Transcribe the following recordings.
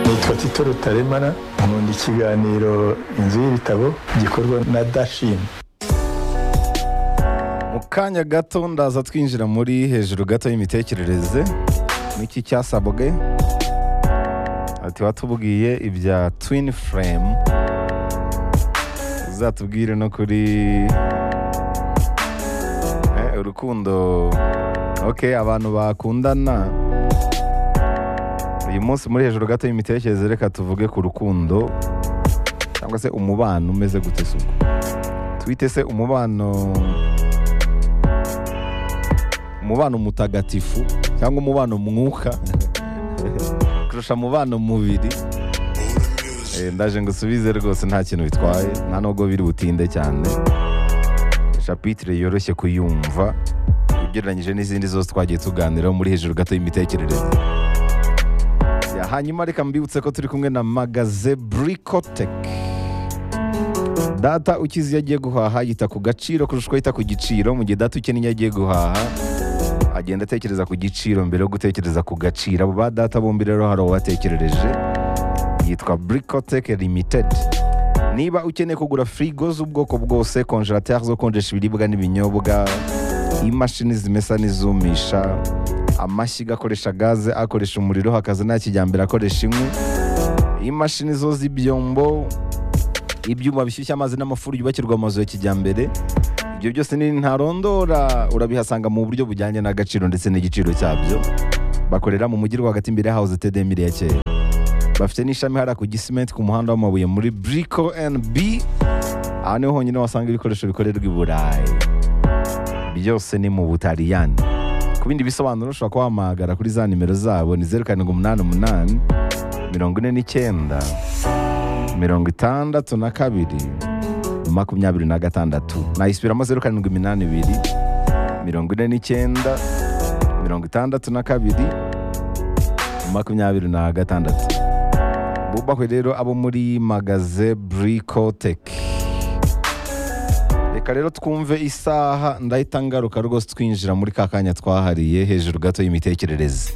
yitwa tito rutaremara nkunda ikiganiro inzu y'ibitabo gikorwa na dashini mu kanya gato ndaza twinjira muri hejuru gato y'imitekerereze n'iki cyasabwe ati watubwiye ibya twin frame uzatubwire no kuri Eh, urukundo ok abantu bakundana uyu munsi muri hejuru gato y'imitekerereze reka tuvuge ku rukundo cyangwa se umubano umeze gute se ubwo twite se umubano umubano mutagatifu cyangwa umubano mwuka kurusha umubano mubiri Eh, ndaje ngo usubize rwose nta kintu bitwaye nta nubwo biri butinde cyane shapitire yoroshye kuyumva ugereranyije n'izindi zose twagiye tuganiraho muri hejuru gato y'imitekerereze Ya, hanyuma reka mbibutse ko turi kumwe na magaze burikoteke data ukize iyo agiye guhaha yita ku gaciro kurusha uko yita ku giciro mu gihe data ukennye iyo agiye guhaha agenda atekereza ku giciro mbere yo gutekereza ku gaciro abo ba data bombi rero hari uwatekerereje yitwa burikoteke limitedi niba ukeneye kugura firigo z'ubwoko bwose konjerateri zo konjesha ibiribwa n'ibinyobwa imashini zimesa n'izumisha amashyiga akoresha gaze akoresha umuriro hakaza nta kijyambere akoresha inkwi imashini zo z'ibyombo ibyuma bishyushya amazi n'amafuru yubakirwa amazu ya kijyambere ibyo byose ni ntarondora urabihasanga mu buryo bujyanye n'agaciro ndetse n'igiciro cyabyo bakorera mu mujyi rwagati imbere ya hawuze tedemire ya kera bafite n'ishami hariya ku gisimenti ku muhanda w'amabuye muri buriko and b aha niho honyine wasanga ibikoresho bikorerwa i burayi byose ni mu butaliyani ku bindi bisobanuro ushobora kuba wahamagara kuri za nimero zabo ni zeru karindwi umunani umunani mirongo ine n'icyenda mirongo itandatu na kabiri makumyabiri na gatandatu nayisubiramo zeru karindwi iminani ibiri mirongo ine n'icyenda mirongo itandatu na kabiri makumyabiri na gatandatu bubahwe rero abo muri magaze burikoteke reka rero twumve isaha ndahita ngaruka rwose twinjira muri ka kanya twahariye hejuru gato y'imitekerereze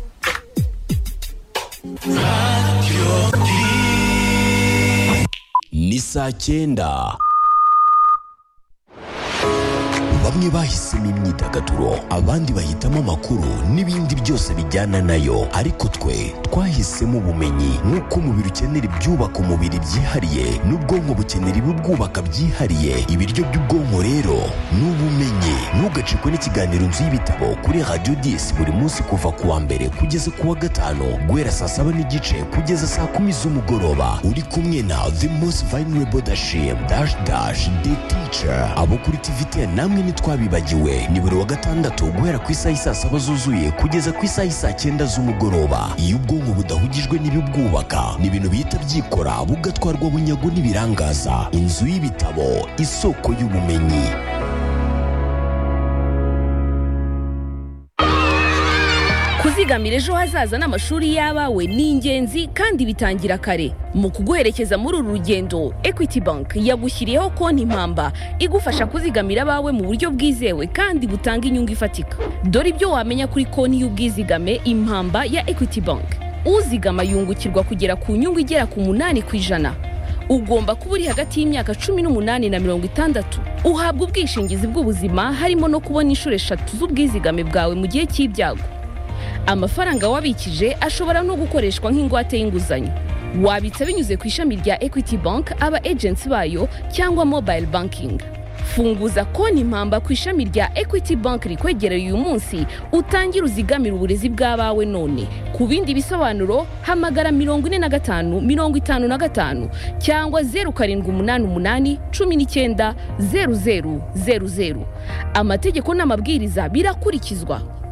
ni saa cyenda bamwe bahisemo imyidagaduro abandi bahitamo amakuru n'ibindi byose bijyana nayo ariko twe twahisemo ubumenyi nk'uko umubiri ukenera ibyubaka umubiri byihariye n'ubwonko bukenera ibibwubaka byihariye ibiryo by'ubwonko rero ni ubumenyi ntugacikwe n'ikiganiro inzu y'ibitabo kuri radiyo disi buri munsi kuva ku wa mbere kugeza ku wa gatanu guhera saa saba n'igice kugeza saa kumi z'umugoroba uri kumwe na the most vulnerable dashim dash dash the teacher abo kuri tvtn namwe ntitwabibagiwe ni buri wa gatandatu guhera ku isaha isaa saba zuzuye kugeza ku isaha isaa cyenda z'umugoroba iyo ubwonko budahugijwe n'ibibwubaka ni ibintu bihita byikora bugatwarwa bunyago n'ibirangaza inzu y'ibitabo isoko y'ubumenyi kuzigamira ejo hazaza n'amashuri y'abawe ni ingenzi kandi bitangira kare mu kuguherekeza muri uru rugendo equity bank yagushyiriyeho konti impamba igufasha kuzigamira abawe mu buryo bwizewe kandi butanga inyungu ifatika dore ibyo wamenya kuri konti y'ubwizigame impamba ya equity bank uzigama yungukirwa kugera ku nyungu igera ku munani ku ijana ugomba kuba uri hagati y'imyaka cumi n'umunani na mirongo itandatu uhabwa ubwishingizi bw'ubuzima harimo no kubona inshuro eshatu z'ubwizigame bwawe mu gihe cy'ibyago amafaranga wabikije ashobora no gukoreshwa nk'ingwate y'inguzanyo wabitsa binyuze ku ishami rya equity bank aba agency bayo cyangwa mobile banking funguza konti impamba ku ishami rya equity bank rikwegereye uyu munsi utangire uzigamire uburezi bw'abawe none ku bindi bisobanuro hamagara mirongo ine na gatanu mirongo itanu na gatanu cyangwa zeru karindwi umunani umunani cumi n'icyenda zeru zeru zeru zeru amategeko n'amabwiriza birakurikizwa